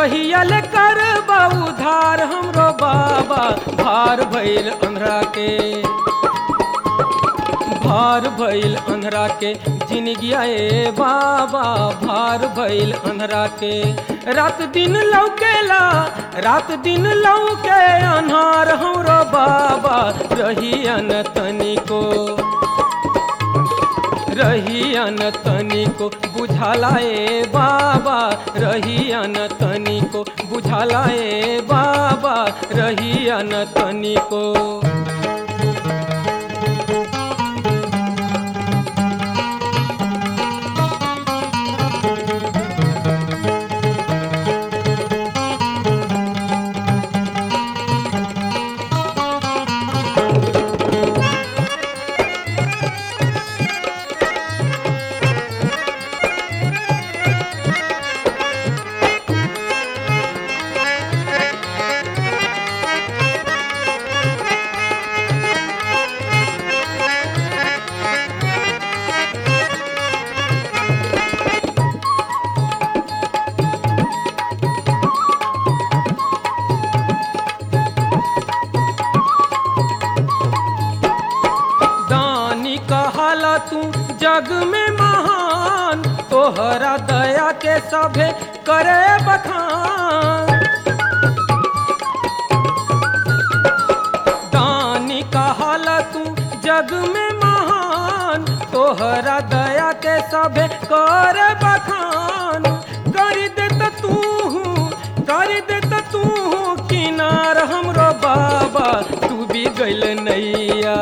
कहियल कर उधार हमरो बाबा भार भइल अंधरा के भार भइल अंधरा के जिनगिया ए बाबा भार भइल अंधरा के रात दिन लौकेला रात दिन लौके अन्हार हमरो बाबा रहियन तनिको रहियन तनिको बुझाला ए बाबा रहियन तनिको बुझाला ए बाबा रहियन तनिको दानी कहाला तू जग में महान तोहरा दया के सभे करे बखान दानी कहाला तू जग में महान तोहरा दया के सभे करे बखान कर दे त तू कर दे त तू किनार हमरो बाबा तू भी गइल नैया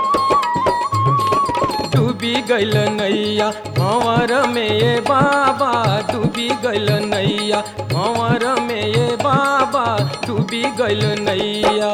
डूबी गइल नैया भंवर में ये बाबा डूबी गइल नैया भंवर में ये बाबा डूबी गइल नैया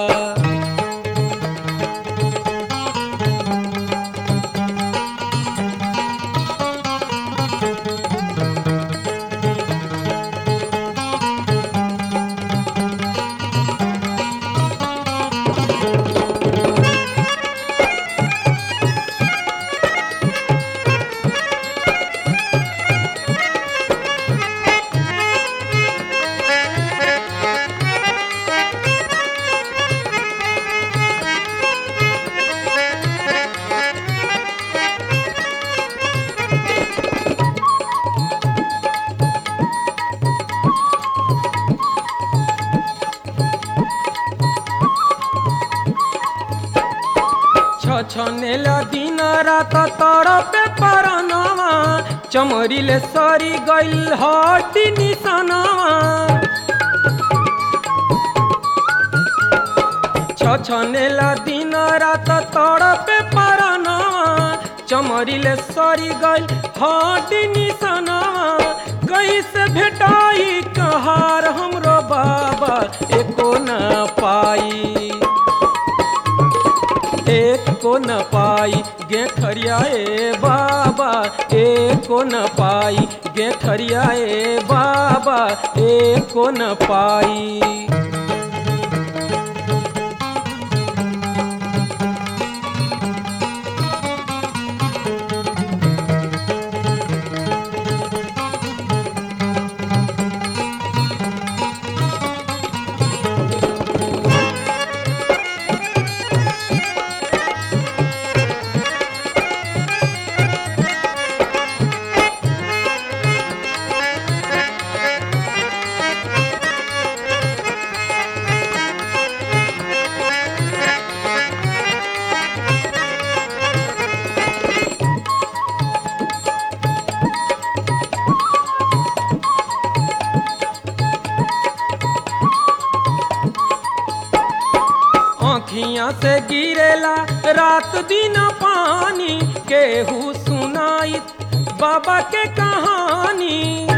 छछनेला दिन रात तड़पे परनवा चमरीले सरी गइल हड्डी निसनवा छछनेला दिन रात तड़पे परनवा चमरीले सरी गइल हड्डी निसनवा कैसे भेटाई कहार हमरो बाबा एको न पाई एक को न पाई गे खरियाए बाबा एक को न पाई गे खरियाए बाबा एक को न पाई आँखियाँ से गिरेला रात दिन पानी केहू सुनाई बाबा के कहानी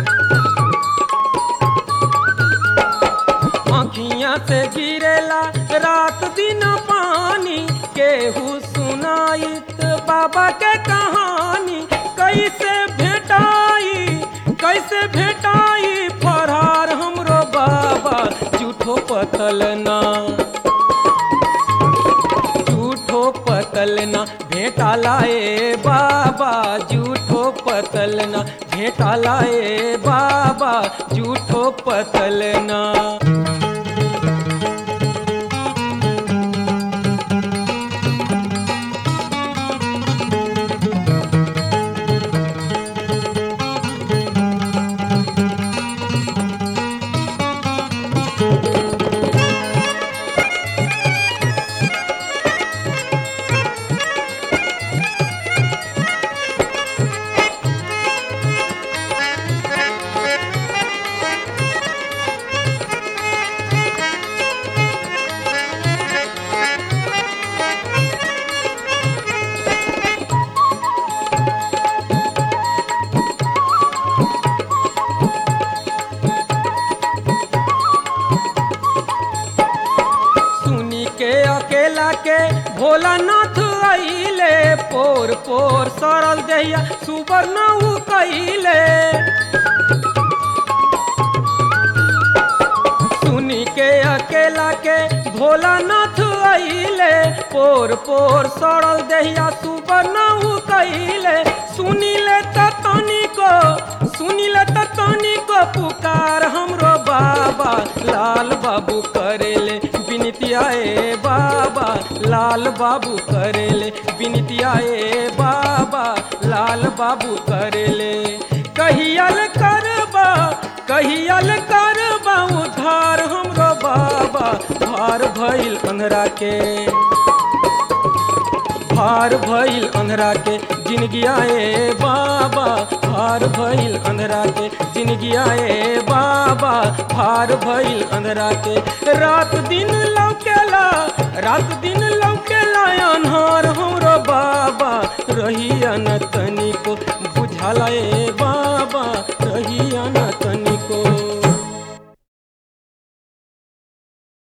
आँखियाँ से गिरेला रात दिन पानी केहू सुनाइत बाबा के कहानी कैसे भेटाई कैसे भेटाई फरार हमरो बाबा झूठो पतल ना झूठो पत पतल ना भेटाला ए बाबा झूठो पतल ना भेटाला ए बाबा झूठो पतल ना सुनी के अकेला के भोलानाथ आइले पोर पोर सरल जहिया सुवर्ण उ कइले सुनी के अकेला के भोलानाथ आइले पोर पोर सरल दहिया सुवर्ण उ कइले सुनिले त तनिको सुनिले त तनिको पुकार हमरो बाबा लाल बाबू करेले विनतिया ए बाबा लाल बाबू करेले विनतिया ए बाबा लाल बाबू करेले कहियल करबा कहियल करबा उधार हमरो बाबा भार भइल अंधरा के भार भइल अंधरा के जिनगिया ए बाबा भार भइल अंधरा के जिनगिया ए बाबा भार भइल अंधरा के रात दिन लौकेला रात दिन लौकेला अन्हार हमरो बाबा रहिया न तनी